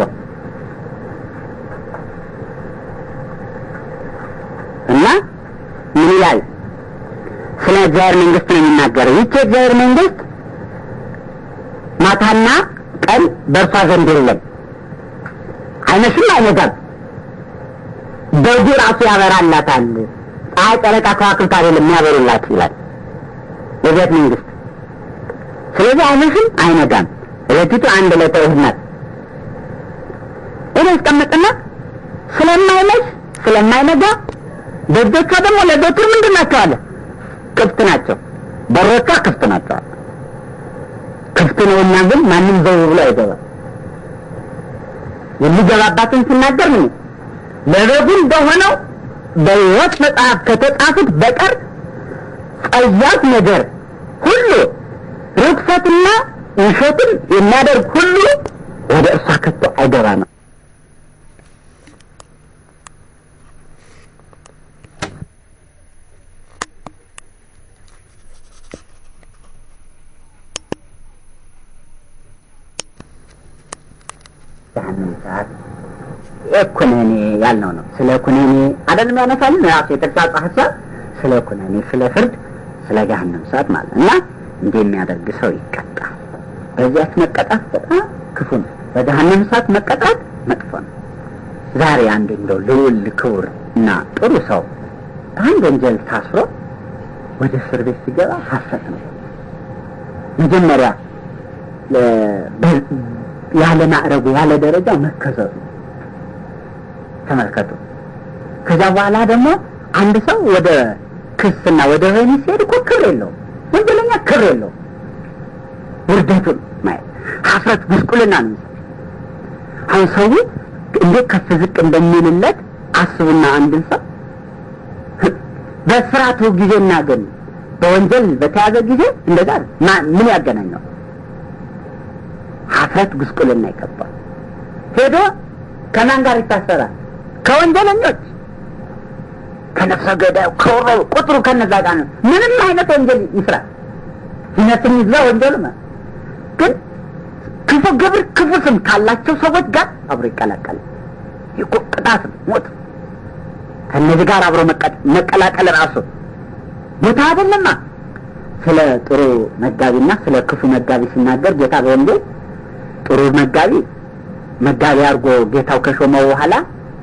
እና ምን ይላል? ስለ እግዚአብሔር መንግስት ነው የሚናገረው። ይቺ የእግዚአብሔር መንግስት ማታና ቀን በእርሷ ዘንድ የለም፣ አይመሽም አይነጋም፣ በጉ ራሱ ያበራላታል። ፀሐይ፣ ጨረቃ፣ ከዋክብት አይደለም የሚያበሩላት ይላል የቤት መንግስት። ስለዚህ አይመሽም አይነጋም፣ ዕለቲቱ አንድ ዕለተ እሑድ ናት። ይህ ያስቀምጥና ስለማይመሽ ስለማይነጋ ደጆቿ ደግሞ ለዘወትር ምንድን ናቸው አለ ክፍት ናቸው። በሮቿ ክፍት ናቸው። ክፍት ነውና ግን ማንም ዘው ብሎ አይገባም። የሚገባባትን ሲናገር ምን ለበጉ እንደሆነው በሕይወት መጽሐፍ ከተጻፉት በቀር ጸያፍ ነገር ሁሉ ርኩሰትና ውሸትን የሚያደርግ ሁሉ ወደ እርሷ ከቶ አይገባ ነው። ያንን ሰዓት ኩነኔ ያልነው ነው። ስለ ኩነኔ አይደለም ያነሳልን ራሱ የተግሳጽ ሀሳብ ስለ ኩነኔ፣ ስለ ፍርድ፣ ስለ ገሃነም ሰዓት ማለት እና እንዲህ የሚያደርግ ሰው ይቀጣል። በዚያች መቀጣት በጣም ክፉ ነው። በገሃነም ሰዓት መቀጣት መጥፎ ነው። ዛሬ አንድ እንደው ልዑል ክቡር እና ጥሩ ሰው በአንድ ወንጀል ታስሮ ወደ እስር ቤት ሲገባ ሀሰት ነው። መጀመሪያ ያለ ማዕረጉ ያለ ደረጃው መከሰቱ ተመልከቱ። ከዛ በኋላ ደግሞ አንድ ሰው ወደ ክስና ወደ ወህኒ ሲሄድ እኮ ክብር የለውም። ወንጀለኛ ክብር የለውም። ውርደቱን ማየት ሀፍረት፣ ጉስቁልና ነው። አሁን ሰው እንዴት ከፍ ዝቅ እንደሚልለት አስቡና አንድን ሰው በስራቱ ጊዜና ግን በወንጀል በተያዘ ጊዜ እንደዛ ምን ያገናኘው? ሀፍረት ጉስቁልና ይገባል። ሄዶ ከማን ጋር ይታሰራል? ከወንጀለኞች፣ ከነፍሰ ገዳዩ፣ ከወሮ ቁጥሩ ከነዛ ጋር ነው። ምንም አይነት ወንጀል ይስራ ይነትም ይግዛ ወንጀሉ ግን ክፉ ግብር ክፉ ስም ካላቸው ሰዎች ጋር አብሮ ይቀላቀላል። ይህ ቅጣት ነው፣ ሞት። ከእነዚህ ጋር አብሮ መቀላቀል ራሱ ሞት አይደለማ። ስለ ጥሩ መጋቢና ስለ ክፉ መጋቢ ሲናገር ጌታ በወንጌል ጥሩ መጋቢ መጋቢ አድርጎ ጌታው ከሾመው በኋላ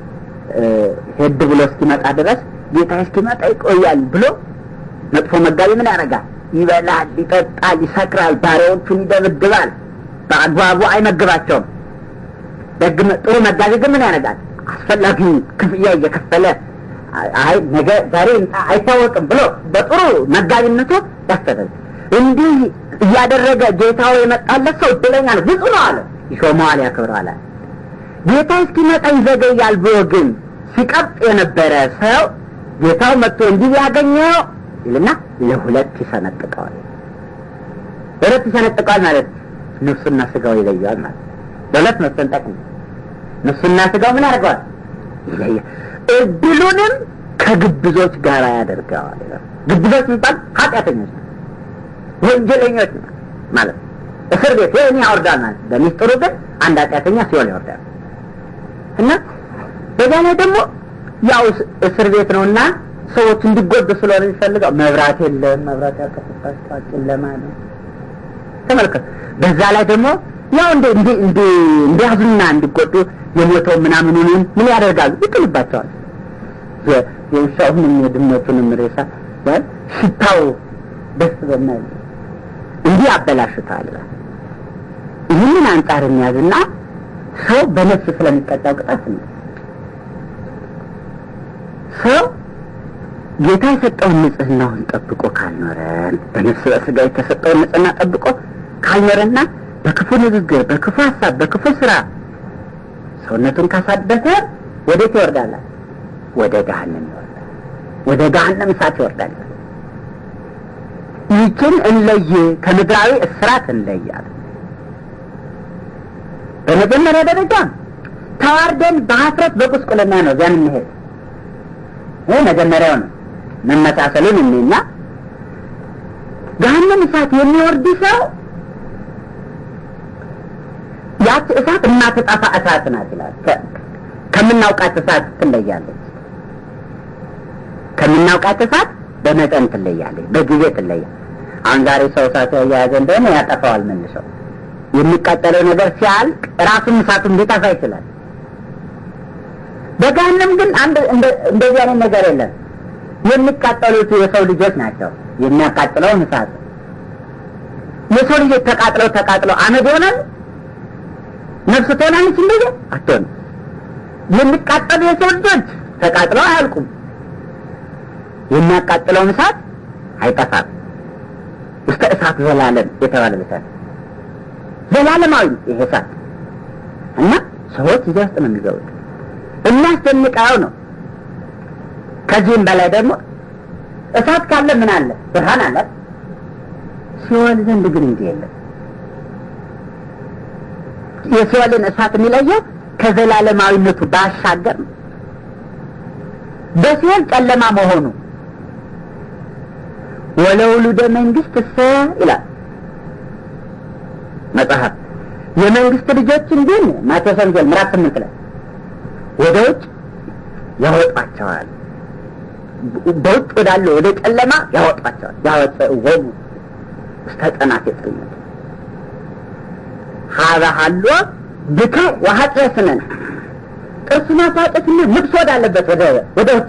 ሄድ ብሎ እስኪመጣ ድረስ ጌታ እስኪመጣ ይቆያል ብሎ መጥፎ መጋቢ ምን ያደርጋል? ይበላል፣ ይጠጣል፣ ይሰክራል፣ ባሪያዎቹን ይደብድባል፣ በአግባቡ አይመግባቸውም። ደግ ጥሩ መጋቢ ግን ምን ያደርጋል? አስፈላጊውን ክፍያ እየከፈለ አይ ነገ ዛሬ አይታወቅም ብሎ በጥሩ መጋቢነቱ ያስተዳል። እንዲህ እያደረገ ጌታው የመጣለት ሰው እድለኛ ነው፣ ብዙ ነው አለ። ይሾመዋል፣ ያከብረዋል። ጌታ እስኪመጣ ይዘገያል ብሎ ግን ሲቀብጥ የነበረ ሰው ጌታው መጥቶ እንዲህ ያገኘው ይልና ለሁለት ይሰነጥቀዋል። ለሁለት ይሰነጥቀዋል ማለት ነፍሱና ስጋው ይለየዋል ማለት ለሁለት መሰንጠቅ ነው። ነፍሱና ስጋው ምን ያደርገዋል? ይለያል። እድሉንም ከግብዞች ጋር ያደርገዋል። ግብዞች የሚባል ኃጢአተኞች ወንጀለኞች ማለት እስር ቤት ወይም ያወርዳል ማለት በሚስጥሩ ግን አንድ ኃጢአተኛ ሲሆን ይወርዳል እና በዛ ላይ ደግሞ ያው እስር ቤት ነውና ሰዎች እንዲጎዱ ስለሆነ የሚፈልገው መብራት የለም፣ መብራት ያልከፈታቸው ጨለማ ነው። ተመልከቱ። በዛ ላይ ደግሞ ያው እንደ እንደ እንደ እንዲያዙና እንዲጎዱ የሞተው ምናምኑን ምን ያደርጋሉ? ይጥልባቸዋል። የውሻውንም የድመቱንም ሬሳ ያል ሽታው ደስ በማይል እንዲህ ያበላሹታል። ይህንን አንጻር የሚያዝና ሰው በነፍስ ስለሚቀጣው ቅጣት ነው። ሰው ጌታ የሰጠውን ንጽህናውን ጠብቆ ካልኖረን በነፍስ በስጋ የተሰጠውን ንጽህና ጠብቆ ካልኖረና በክፉ ንግግር፣ በክፉ ሀሳብ፣ በክፉ ስራ ሰውነቱን ካሳደፈ ወዴት ይወርዳል? ወደ ገሃነም ይወርዳል። ወደ ገሃነም እሳት ይወርዳል። ይህችን እንለይ፣ ከምድራዊ እስራት እንለያል። በመጀመሪያ ደረጃ ተዋርደን በሀፍረት በቁስቁልና ነው ዚያን እንሄድ። ይህ መጀመሪያው ነው። መመሳሰሉን እኔና ገሃነም እሳት የሚወርድ ሰው ያች እሳት የማትጠፋ እሳት ናት ይላል። ከምናውቃት እሳት ትለያለች። ከምናውቃት እሳት በመጠን ትለያለች፣ በጊዜ ትለያለች። አሁን ዛሬ ሰው እሳት ያያያዘ እንደሆነ ያጠፋዋል መልሰው። የሚቃጠለው ነገር ሲያልቅ ራሱን እሳቱን ሊጠፋ ይችላል። በገሃነም ግን አንድ እንደዚህ አይነት ነገር የለም። የሚቃጠሉት የሰው ልጆች ናቸው። የሚያቃጥለውን እሳት የሰው ልጆች ተቃጥለው ተቃጥለው አመድ ይሆናል። ነፍስ ትሆናለች እንደዚህ አትሆንም። የሚቃጠሉ የሰው ልጆች ተቃጥለው አያልቁም። የሚያቃጥለውን እሳት አይጠፋም። ውስተ እሳት ዘላለም የተባለ እሳት ዘላለማዊ ይሄ እሳት እና ሰዎች እዚያ ውስጥ ነው የሚገቡት። የሚያስደንቀው ነው። ከዚህም በላይ ደግሞ እሳት ካለ ምን አለ? ብርሃን አለ። ሲኦል ዘንድ ግን እንዲህ የለም። የሲኦልን እሳት የሚለየው ከዘላለማዊነቱ ባሻገር ነው። በሲኦል ጨለማ መሆኑ ወለውሉደ መንግስት እሰ ይላል መጽሐፍ። የመንግስት ልጆችን ግን ማቴዎስ ወንጌል ምዕራፍ ስምንት ላይ ወደ ውጭ ያወጧቸዋል። በውጭ ወዳለ ወደ ጨለማ ያወጧቸዋል። ያወፅእዎሙ ውስተ ጸናፌ ጽልመት ሀበ ሀሎ ብክዕ ወኃጢአት ስነን ጥርስ ማፋጨትና ልብስ ወዳለበት ወደ ወደ ውጭ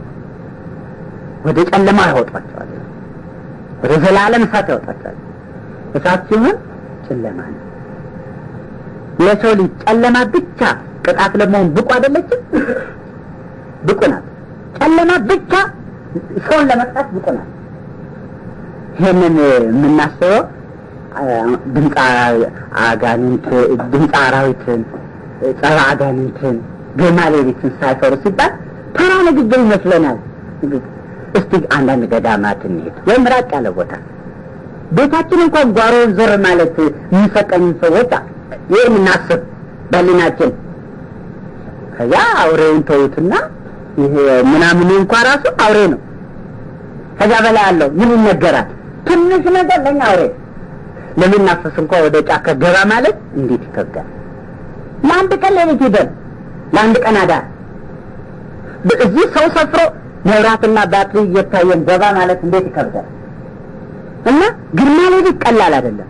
ወደ ጨለማ ያወጧቸዋል። ወደ ዘላለም እሳት ያወጣቸዋል። እሳት ሲሆን ጨለማ ነው። የሰው ልጅ ጨለማ ብቻ ቅጣት ለመሆን ብቁ አይደለችም? ብቁ ናት። ጨለማ ብቻ ሰውን ለመቅጣት ብቁ ናት። ይህንን የምናስበው ድምፅ አጋንንት፣ ድምፅ አራዊትን፣ ጸረ አጋንንትን፣ ግርማ ሌሊትን ሳይፈሩ ሲባል ተራ ንግግር ይመስለናል። እስቲ አንዳንድ ገዳማት እንሄድ ወይም ራቅ ያለ ቦታ ቤታችን እንኳን ጓሮውን ዞር ማለት የሚሰቀኝ ሰዎች ይህ የምናስብ በሊናችን ከዚያ አውሬውን ተዉትና ይሄ ምናምን እንኳ ራሱ አውሬ ነው። ከዚያ በላይ አለው ምን ይነገራል? ትንሽ ነገር ለኛ አውሬ ለሚናፈስ እንኳ ወደ ጫካ ገባ ማለት እንዴት ይከብዳል። ለአንድ ቀን ሌሊት ሂደን ለአንድ ቀን አዳር እዚህ ሰው ሰፍሮ መብራትና ባትሪ እየታየን ገባ ማለት እንዴት ይከብዳል። እና ግርማ ሌሊት ቀላል አይደለም።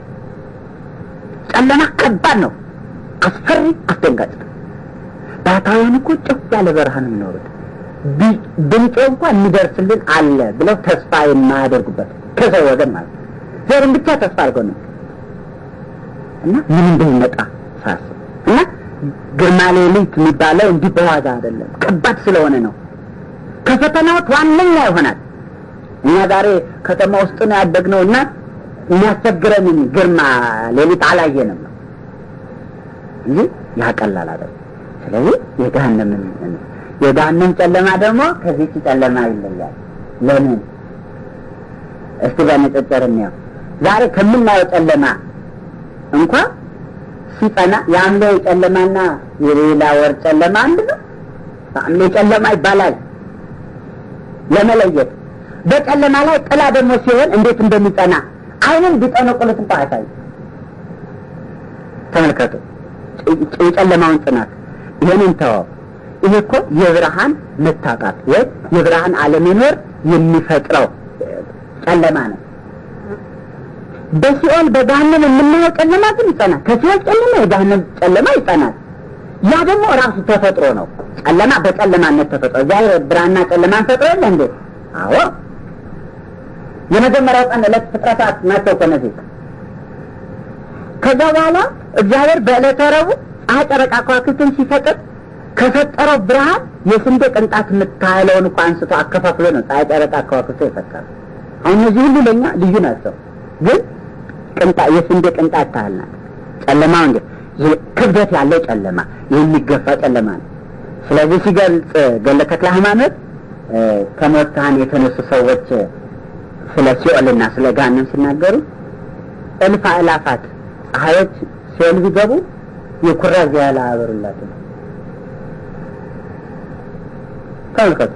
ጨለማ ከባድ ነው፣ አስፈሪ፣ አስደንጋጭ ነው። ባታውያን እኮ ጭፍ ያለ በረሃ ነው የሚኖሩት። ድምጤ እንኳን የሚደርስልን አለ ብለው ተስፋ የማያደርጉበት ከሰው ወገን ማለት ነው። ዘርን ብቻ ተስፋ አድርገው ነው እና ምን እንደሚመጣ ሳስብ እና ግርማ ሌሊት የሚባለው እንዲህ በዋዛ አይደለም፣ ከባድ ስለሆነ ነው። ከፈተናዎች ዋነኛ ይሆናል። እኛ ዛሬ ከተማ ውስጥ ነው ያደግነው እና የሚያስቸግረንን ግርማ ሌሊት አላየንም ነው እንጂ ያቀላል አይደለም። ስለዚህ የገሃነም የገሃነም ጨለማ ደግሞ ከዚህ ጨለማ ይለያል። ለምን? እስቲ በንጽጽር እንየው። ዛሬ ከምናየው ጨለማ እንኳ ሲጸና የሐምሌ ጨለማና የሌላ ወር ጨለማ አንድ ነው። ሐምሌ ጨለማ ይባላል ለመለየት። በጨለማ ላይ ጥላ ደግሞ ሲሆን እንዴት እንደሚጸና አይንን ቢጠነቁሉት እንኳ አያሳይ። ተመልከቱ የጨለማውን ጽናት። ይህንን ተወው። ይሄ እኮ የብርሃን መታጣት ወይ የብርሃን አለመኖር የሚፈጥረው ጨለማ ነው። በሲኦል በገሃነም የምናየው ጨለማ ግን ይጸናል። ከሲኦል ጨለማ የገሃነም ጨለማ ይጸናል። ያ ደግሞ ራሱ ተፈጥሮ ነው። ጨለማ በጨለማነት ተፈጥሮ እግዚአብሔር ብርሃንና ጨለማን ፈጥሮ የለ እንዴ? አዎ። የመጀመሪያው ቀን ዕለት ፍጥረታት ናቸው እኮ እነዚህ። ከዛ በኋላ እግዚአብሔር በዕለተ ረቡዕ ፀሐይ፣ ጨረቃ፣ ከዋክብትን ሲፈጥር ከፈጠረው ብርሃን የስንዴ ቅንጣት የምታህለውን እኮ አንስቶ አከፋፍሎ ነው ፀሐይ፣ ጨረቃ፣ ከዋክብት የፈጠረው። አሁን እነዚህ ሁሉ ለእኛ ልዩ ናቸው፣ ግን ቅንጣ የስንዴ ቅንጣት ታህል ናት። ጨለማው እንዴ ክብደት ያለው ጨለማ የሚገፋ ጨለማ ነው። ስለዚህ ሲገልጽ ገድለ ተክለ ሃይማኖት ከሞታን የተነሱ ሰዎች ስለ ሲኦልና ስለ ገሃነም ሲናገሩ እልፍ አእላፋት ፀሐዮች ሲኦል ቢገቡ የኩራዝ ያህል አያበሩላትም። ተመልከቱ፣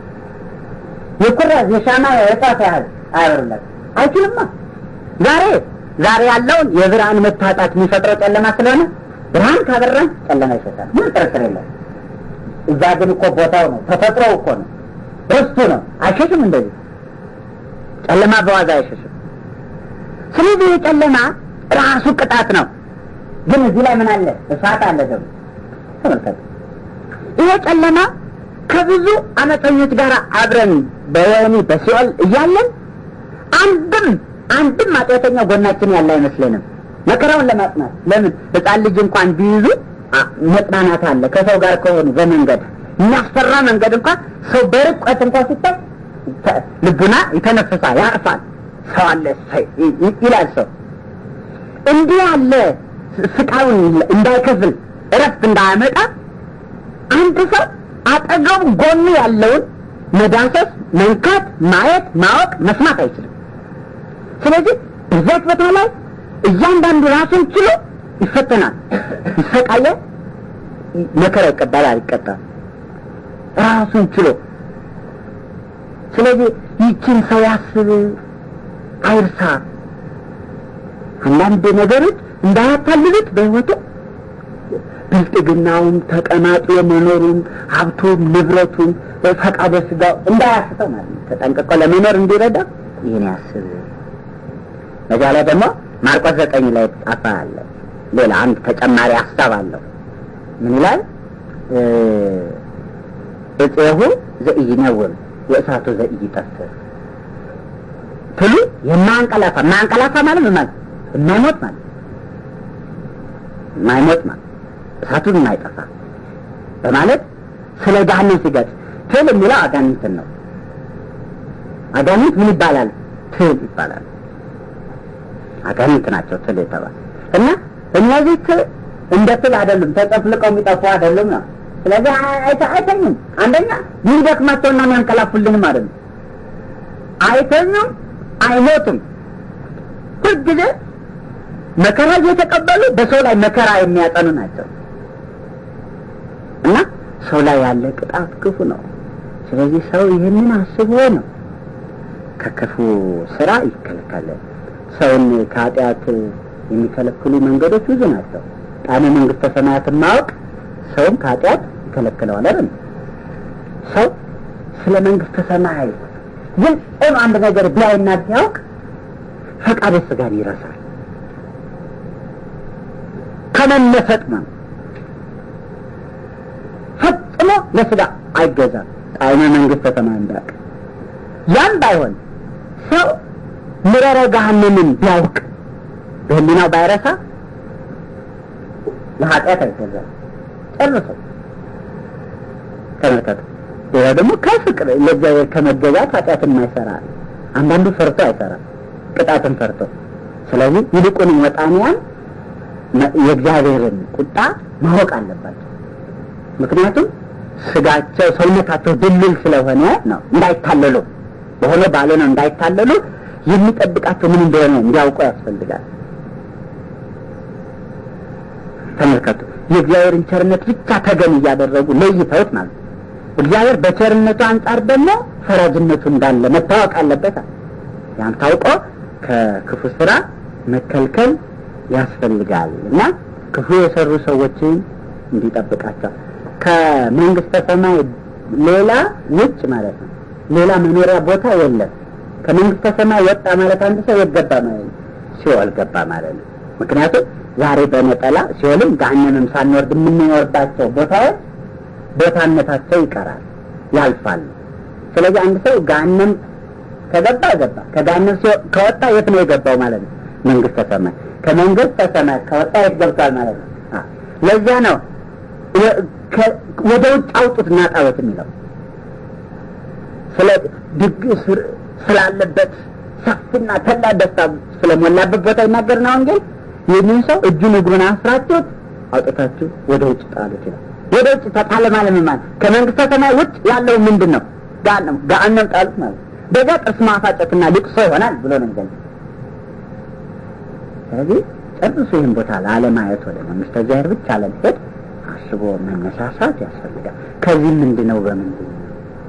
የኩራዝ የሻማ የጣት ያህል አያበሩላትም። አይችልማ። ዛሬ ዛሬ ያለውን የብርሃን መታጣት የሚፈጥረው ጨለማ ስለሆነ ብርሃን ካበራን ጨለማ ይሸታል። ምን ጥርጥር የለም። እዛ ግን እኮ ቦታው ነው፣ ተፈጥሮው እኮ ነው፣ ርስቱ ነው። አይሸሽም እንደዚህ ጨለማ በዋዛ አይሸሽም። ስለዚህ የጨለማ ራሱ ቅጣት ነው። ግን እዚህ ላይ ምን አለ? እሳት አለ ደግሞ ተመልከቱ። ይሄ ጨለማ ከብዙ አመፀኞች ጋር አብረን በወህኒ በሲኦል እያለን አንድም አንድም ኃጢአተኛ ጎናችን ያለ አይመስለንም መከራውን ለማጽናት። ለምን ሕፃን ልጅ እንኳን ቢይዙ መጽናናት አለ ከሰው ጋር ከሆኑ በመንገድ የሚያስፈራ መንገድ እንኳን ሰው በርቀት እንኳን ሲታይ ልቡና ይተነፍሳል፣ ያርፋል። ሰው አለ ይላል ሰው እንዲህ ያለ ስቃዩን እንዳይከፍል እረፍት እንዳያመጣ አንድ ሰው አጠገቡ ጎኑ ያለውን መዳሰስ፣ መንካት፣ ማየት፣ ማወቅ፣ መስማት አይችልም። ስለዚህ በዛች ቦታ ላይ እያንዳንዱ ራሱን ችሎ ይፈተናል፣ ይሰቃያል፣ መከራ ይቀበላል፣ ይቀጣል ራሱን ችሎ። ስለዚህ ይችን ሰው ያስብ፣ አይርሳ። አንዳንድ ነገሮች እንዳያታልሉት በሕይወቱ ብልጥግናውም ተቀማጦ የመኖሩም ሀብቱም ንብረቱም ፈቃደ ስጋው እንዳያስተው ማለት ነው። ተጠንቅቆ ለመኖር እንዲረዳ ይህን ያስብ። በዚያ ላይ ደግሞ ማርቆስ ዘጠኝ ላይ ጻፈ አለ። ሌላ አንድ ተጨማሪ ሀሳብ አለው። ምን ይላል? እፄሁ ዘኢይነውም የእሳቱ ዘኢይጠፍእ ትሉ የማያንቀላፋ ማያንቀላፋ ማለት ምን ማለት የማይሞት ማለት የማይሞት ማለት እሳቱን የማይጠፋ በማለት ስለ ገሃነም ሲገልጽ ትል የሚለው አጋንንትን ነው። አጋንንት ምን ይባላል? ትል ይባላል። አጋንንት ናቸው ትል የተባለ እና እነዚህ ትል እንደ ትል አይደሉም፣ ተጨፍልቀው የሚጠፉ አይደሉም ነው። ስለዚህ አይተኙም። አንደኛ የሚደክማቸውና የሚያንቀላፉልንም አይደሉም። አይተኙም፣ አይሞቱም። ሁልጊዜ መከራ እየተቀበሉ በሰው ላይ መከራ የሚያጠኑ ናቸው እና ሰው ላይ ያለ ቅጣት ክፉ ነው። ስለዚህ ሰው ይህንን አስቦ ነው ከክፉ ስራ ይከለከላል። ሰውን ከኃጢአት የሚከለክሉ መንገዶች ብዙ ናቸው። ጣዕመ መንግስተ ሰማያትን ማወቅ ሰውን ከኃጢአት ይከለክለዋል አይደል? ሰው ስለ መንግስተ ሰማይ ግልጽ ሆኖ አንድ ነገር ቢያይና ቢያውቅ ፈቃደ ስጋን ይረሳል። ከመመሰጥ ነው ፈጽሞ ለስጋ አይገዛም። ጣዕመ መንግስተ ሰማይ እንዳውቅ ያም ባይሆን ሰው ምረረ ገሃነምን ቢያውቅ በህሊናው ባይረሳ ለኃጢአት አይገዛም ጨርሶ። ተመልከቱ። ሌላ ደግሞ ከፍቅር ለእግዚአብሔር ከመገዛት ኃጢአትን የማይሰራ አንዳንዱ ፈርቶ አይሰራም፣ ቅጣትን ፈርቶ። ስለዚህ ይልቁንም ወጣንያን የእግዚአብሔርን ቁጣ ማወቅ አለባቸው። ምክንያቱም ስጋቸው ሰውነታቸው ድልል ስለሆነ ነው። እንዳይታለሉ በሆነ ባለ ነው እንዳይታለሉ የሚጠብቃቸው ምን እንደሆነ እንዲያውቁ ያስፈልጋል። ተመልከቱ። የእግዚአብሔርን ቸርነት ብቻ ተገን እያደረጉ ለይተውት ማለት እግዚአብሔር በቸርነቱ አንጻር ደግሞ ፈራጅነቱ እንዳለ መታወቅ አለበት። ያን ታውቆ ከክፉ ስራ መከልከል ያስፈልጋል እና ክፉ የሰሩ ሰዎችን እንዲጠብቃቸው ከመንግስተ ሰማይ ሌላ ውጭ ማለት ነው። ሌላ መኖሪያ ቦታ የለም። ከመንግስተ ሰማይ ወጣ ማለት አንድ ሰው የት ገባ ማለት ነው? ሲኦል ገባ ማለት ነው። ምክንያቱም ዛሬ በነጠላ ሲኦልም ገሃነምም ሳንወርድ የምንኖርባቸው ቦታዎች ቦታነታቸው ይቀራል፣ ያልፋሉ። ስለዚህ አንድ ሰው ገሃነም ከገባ ገባ፣ ከገሃነም ከወጣ የት ነው የገባው ማለት ነው? መንግስተ ሰማይ። ከመንግስተ ሰማይ ከወጣ የት ገብቷል ማለት ነው? ለዚያ ነው ወደ ውጭ አውጡት እና ጣዖት የሚለው ስለ ድግስ ስላለበት ሰፊና ተላ ደስታ ስለሞላበት ቦታ ይናገር ነው ወንጌል። ይህንን ሰው እጁን እግሩን አስራችሁት አውጥታችሁ ወደ ውጭ ጣሉት ይላል። ወደ ውጭ ተጣለ ማለት ምን ማለት? ከመንግስተ ሰማይ ውጭ ያለው ምንድን ነው? ገሃነም ገሃነም ጣሉት ማለት በዛ ጥርስ ማፋጨትና ልቅሶ ይሆናል ብሎ ነው የሚገልጽ። ስለዚህ ጨርሶ ይህን ቦታ ላለማየት ወደ መንግስተ እግዚአብሔር ብቻ ለመሄድ አስቦ መነሳሳት ያስፈልጋል። ከዚህ ምንድን ነው በምንድን ነው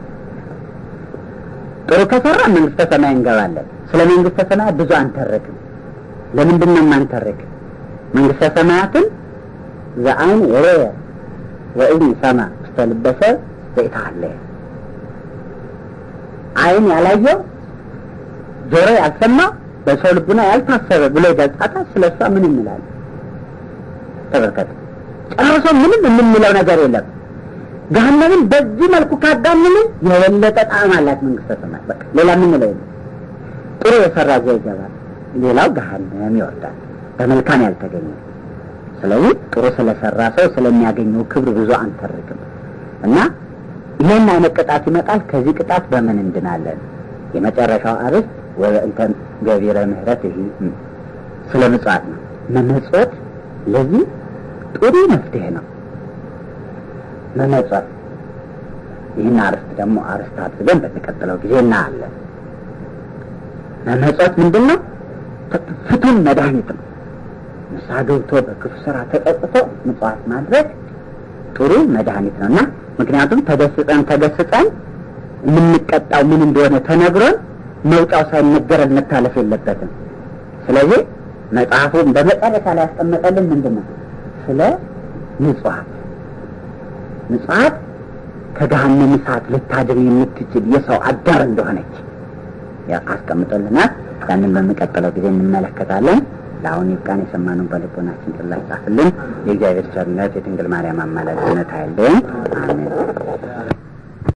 ጥሩ ከሰራ መንግስተ ሰማይ እንገባለን። ስለ መንግስተ ሰማይ ብዙ አንተረክም። ለምንድን ነው የማንተርክ? መንግስተ ሰማያትን ዘአይን የረየ ወእዝን ሰማ ውስተ ልበ ሰብ ዘኢተሃለየ አይን ያላየው ጆሮ ያልሰማው በሰው ልቡና ያልታሰበ ብሎ ይገልጻታል። ስለ እሷ ምን እንላለን? ተመልከቱ። ጨርሶ ምንም የምንለው ነገር የለም። ገሃነምን በዚህ መልኩ ካጋነንን የበለጠ ጣዕም አላት መንግስተ ሰማይ። በቃ ሌላ የምንለው የለም። ጥሩ የሰራ እዚያ ይገባል፣ ሌላው ገሃነም ይወርዳል በመልካም ያልተገኘ። ስለዚህ ጥሩ ስለሰራ ሰው ስለሚያገኘው ክብር ብዙ አንተርክም እና ይህን አይነት ቅጣት ይመጣል። ከዚህ ቅጣት በምን እንድናለን? የመጨረሻው አርዕስት ወበእንተ ገቢረ ምህረት ይህ ስለ ምጽዋት ነው። መመጽወት ለዚህ ጥሩ መፍትሄ ነው። መመጸት ይህን አርስት ደግሞ አርስት አድርገን በሚቀጥለው ጊዜ እናያለን። መመጸት ምንድን ነው? ፍቱን መድኃኒት ነው። ንስሐ ገብቶ በክፉ ስራ ተጸጽቶ ምጽዋት ማድረግ ጥሩ መድኃኒት ነው እና ምክንያቱም ተገስጸን ተገስጸን የምንቀጣው ምን እንደሆነ ተነግሮን መውጫው ሳይነገረን መታለፍ የለበትም። ስለዚህ መጽሐፉን በመጨረሻ ላይ ያስቀመጠልን ምንድን ነው? ስለ ምጽዋት ምጽዋት ከገሃነም እሳት ልታድን የምትችል የሰው አዳር እንደሆነች አስቀምጦልናል። ያንን በሚቀጥለው ጊዜ እንመለከታለን። ለአሁን ይብቃን። የሰማነውን በልቦናችን ጽላት ጻፍልን። የእግዚአብሔር ቸርነት የድንግል ማርያም አማላጅነት አይለየን።